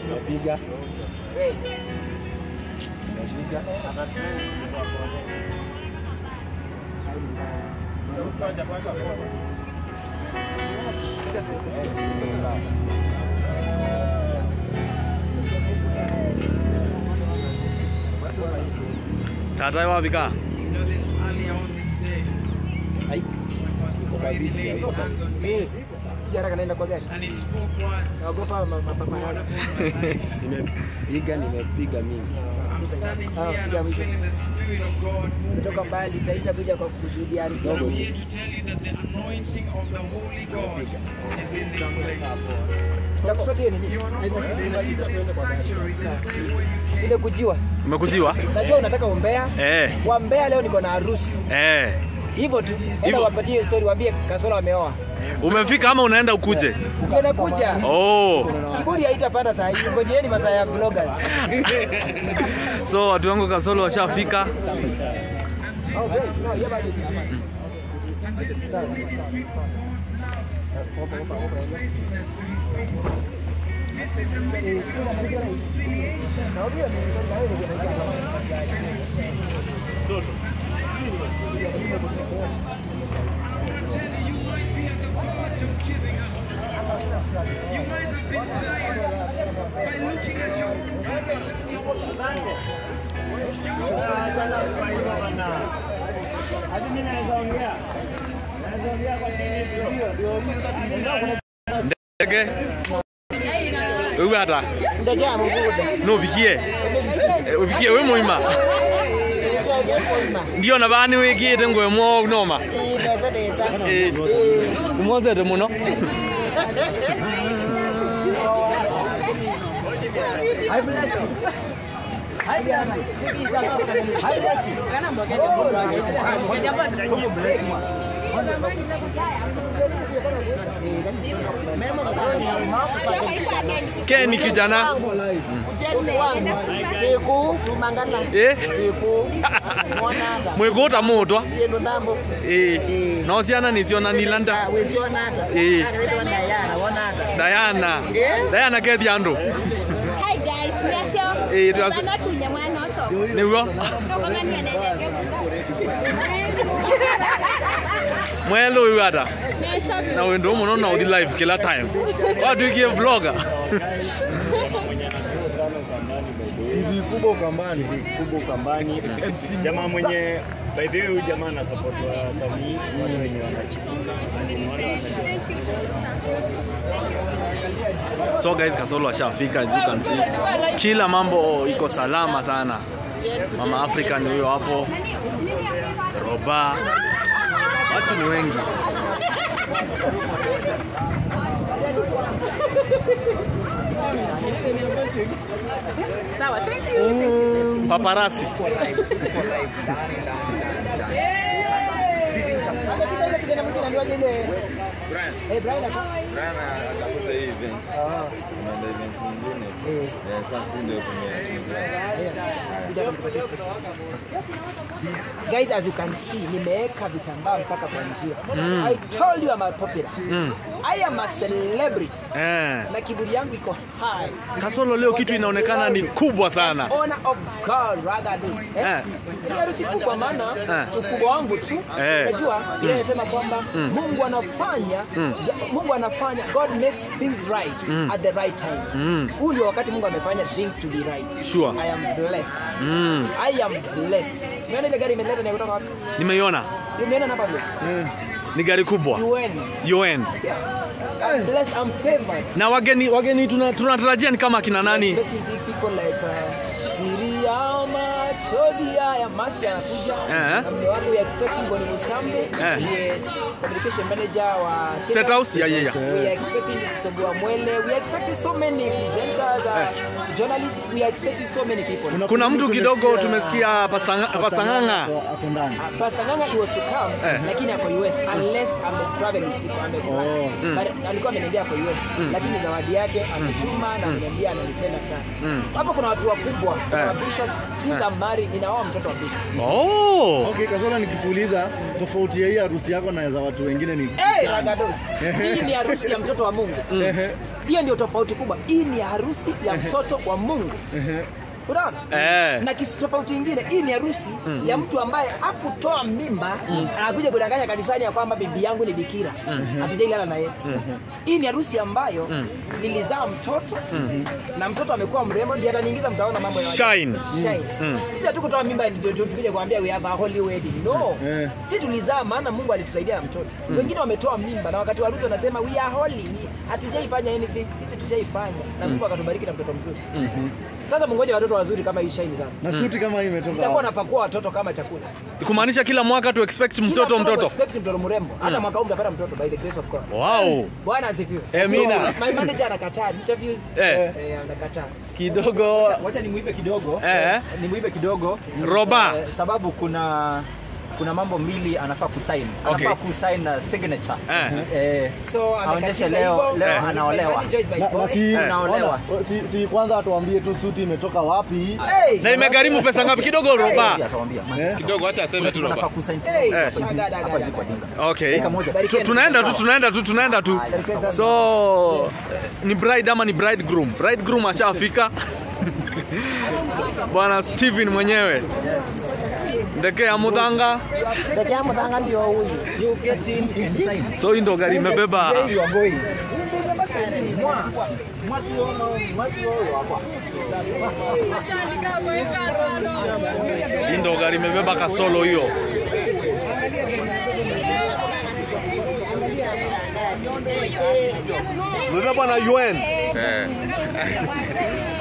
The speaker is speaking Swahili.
Napiga. Tata wapi ka? Ai. Uko kwa viti, ai. Piga haraka naenda kwa gari. Naogopa ma- mapambano. Nimepiga, nimepiga mingi. Ah, piga mwisho. Kutoka mbali taita kuja kwa kushuhudia harusi Dogo yangu. tu. Ndakusotie nini? Ile kujiwa. Umekuziwa? Najua unataka umbea. Eh. Wa Mbeya leo niko na harusi. Eh. Hivyo tu. Enda Hivyo. wapatie hiyo story waambie Kasola wameoa. Umefika ama unaenda ukuje? Ndio nakuja. Oh. Kiburi haitapanda saa hii. Ngojeeni masaa ya vloggers. So watu wangu Kasolo washafika. Ndege. Wewe hata Ndege ya mvuda. no bikie. Eh, Ubikie we muima. Ndio na bani wigite ngwe mo noma. Neza neza. Eh. Umwozete muno. I bless you. I bless you. I bless you. Ke ni kijana. Teku tumangana. Eh. Teku. Mwananga. Mwikuta mutwa. Tiendo ndambo. Eh. No ciana niciona nilanda. Weziona hata. Eh. Anaitwa Diana, wana hata. Diana. Diana ke thiandu. Hi guys, mwasio. Eh, twasio. Mwana tunye mwana oso. Niguo. Tũkonanie na ndege Mwelo uyu hata. Nĩcobi. Na wendo muno na uthi live kila time. Watuikie vlogger. TV kubwa Ukambani. kubwa Ukambani. Jamaa mwenye by the way huyu jamaa ana support wasanii wale wenye wanachipuka. Ni wale wasanii. So guys, Kasolo ashafika as you can see. Kila mambo iko salama sana. Mama Africa ni huyo hapo. Roba. Watu ni wengi. Paparasi. Amepita ile kijana mwingine anaitwaje ile? Eh, Brian ako. Tafuta hii event. Ah. Tumeenda event nyingine. Eh. Eh, sasa ndio tumechukua. Guys, as you can see, nimeweka vitambaa mpaka kwa njia. I told you I'm a popular. I am a celebrity. Eh. Na kiburi yangu iko high. Kasolo leo kitu inaonekana ni kubwa sana. Honor of God rather this. Eh? Eh. Si harusi kubwa maana Eh. ukubwa wangu tu. Eh. Unajua ile inasema kwamba Mungu anafanya Mungu anafanya God makes things right at the right time. Huu ndio wakati Mungu amefanya things to be right. Sure. I am blessed. Mm. I am blessed. Umeona ile gari imeleta ni kutoka wapi? Nimeiona. Umeona namba plate? Ni gari kubwa. UN. UN. I'm blessed, I'm favored. Na wageni wageni tuna- tunatarajia ni kama kina nani? Expecting big people like uh, Siri ya machozi haya Masi anakuja. Eh. Na mume wangu we are expecting Boni Musambe. Eh. ndiye communication manager wa State House? Yeah, yeah, yeah. We are expecting Sogua Mwele. We are expecting so many presenters, uh, journalists. We are expecting so many people. Kuna mtu kidogo tumesikia Pastor Nga- Pastor Ng'ang'a. Hapo ndani. Uh, Pastor Nganga he was to come Eh. lakini ako US unless ame travel usiku amefly. But alikuwa ameniambia ako US lakini zawadi yake ametuma na ameniambia ananipenda sana. Hapo kuna watu wakubwa, kuna bishops, si zamani mari ninaoa mtoto wa bishop Oh. Okay, Kasola nikikuuliza tofauti ya hii harusi yako na za watu wengine ni hey, ragados hii ni harusi ya mtoto wa mungu Ehe, hiyo ndio tofauti kubwa hii ni harusi ya mtoto wa mungu ehe. unaona Eh. na kisi tofauti ingine hii ni harusi ya mtu ambaye hakutoa mimba anakuja kudanganya kanisani ya kwamba bibi yangu ni bikira hatujailala na yeye hii ni harusi ambayo nilizaa mtoto na mtoto amekuwa mrembo ndio ataniingiza mtaona mambo ya Shine. Shine. Sisi hatukutoa mimba ndio tu- tukuje kuambia we have a holy wedding. No. Eh. Sisi tulizaa maana Mungu alitusaidia na mtoto. Wengine wametoa mimba na wakati wa harusi wanasema we are holy. Hatujaifanya anything. Sisi tushaifanya na Mungu akatubariki na mtoto mzuri. Sasa mungoje watoto wazuri kama hii Shine sasa. na suti kama hii imetoka Itakuwa wapi? napakua watoto kama chakula. kumaanisha kila mwaka tu expect Kila mtoto mtoto Expect mtoto mrembo. Hata mwaka huu mtapata mtoto by the grace of God. wow Bwana asifiwe. Amina. So, my manager anakataa interviews. Eh. Eh, anakataa. kidogo wacha nimuibe kidogo Eh. nimuibe kidogo Roba. Eh, sababu kuna kuna mambo mbili anafaa kusign Okay. anafaa kusign uh, signature Eh. eh, So aonyeshe amekatiza leo hivyo. leo Eh. anaolewa It's my choice by Na, God. na si, Unaolewa. ona, si, si kwanza watuambie tu suti imetoka wapi Hey. na imegharimu pesa ngapi kidogo roba atawambia eh? kidogo acha aseme tu anafaa roba kusign Hey, hapa hivi, shagada, hapa gada, hivi kwa gada. jinga. okay Dakika moja. Tu- tunaenda tu tunaenda tu tunaenda tu so ni bride ama ni bridegroom bridegroom ashafika bwana steven mwenyewe ndeke ya mudhanga You get in and sign. so hii ndo gari imebeba Where you are going. Mwa. Mwa sio mwa sio hapa. hii ndo gari imebeba kasolo hiyo imebebwa na un